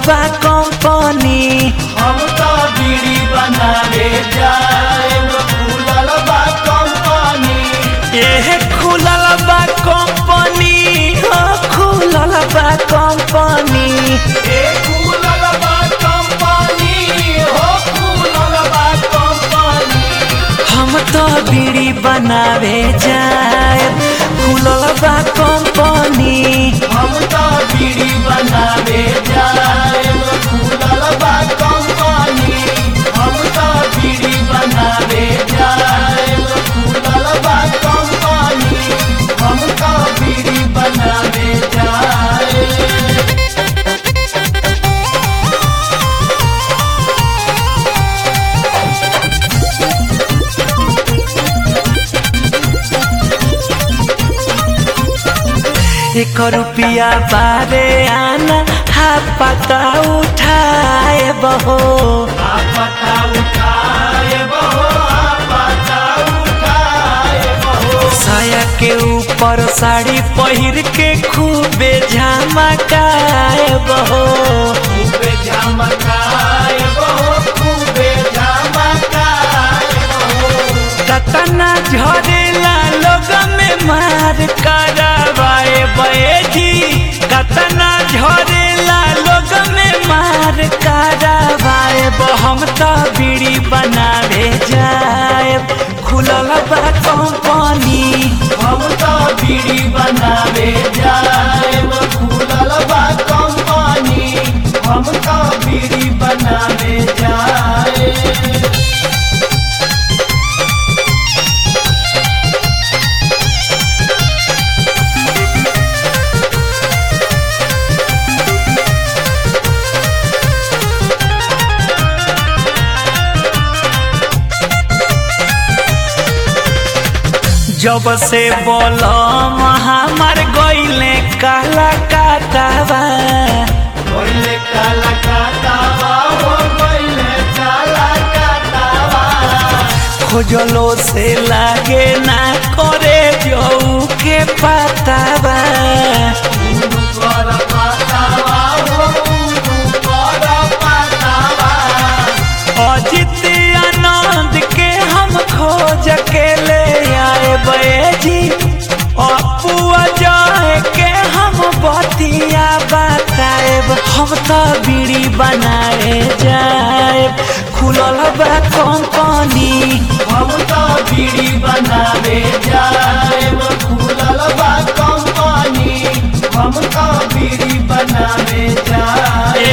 बा कंपनी हम तो बीड़ी बनावे जाएब खुलल बा कंपनी एह खुलल बा कंपनी हो खुलल बा कंपनी ए खुलल बा कंपनी हो खुलल बा कंपनी हम तो बीड़ी बनावे जाए खुलल बा कंपनी हम तो बीड़ी बनावे जाएब खुलल बा कंपनी हम तो बीड़ी बनावे जाएब खुलल बा कंपनी हम तो बीड़ी बनावे जाएब एक रुपया बारे आना हा पता उठाए बहो आपता उठाए बहो आपता उठाए बहो साया के ऊपर साड़ी पहिर के खूबे झमकाए बहो खूबे झमकाए बहो खूबे झमकाए बहो कतना झरेला लोग में मार करवाए बैठी कतना झरेला लोग में मार करवाए हम तो बीड़ी बनावे जाए खुलल बा कंपनी हम तो बीड़ी बनावे जाएब खुलल बा कंपनी हम तो बीड़ी बनावे जाए जब से बोलम हमार गईले काला काटावा पहिले काला काटावा हो पहिले काला काटावा खोजलो से लागे ना करे जऊ के पतावा उनु कर पातावा हो उनु कर पातावा अजित आनंद के हम खोज के ले आए बैजी अपू जाए के हम बतिया बताएब हम तो बीड़ी बनाए जाए खुलल बा कंपनी हम तो बीड़ी बनावे जाएब खुलल बा कंपनी हम तो बीड़ी बनावे जाए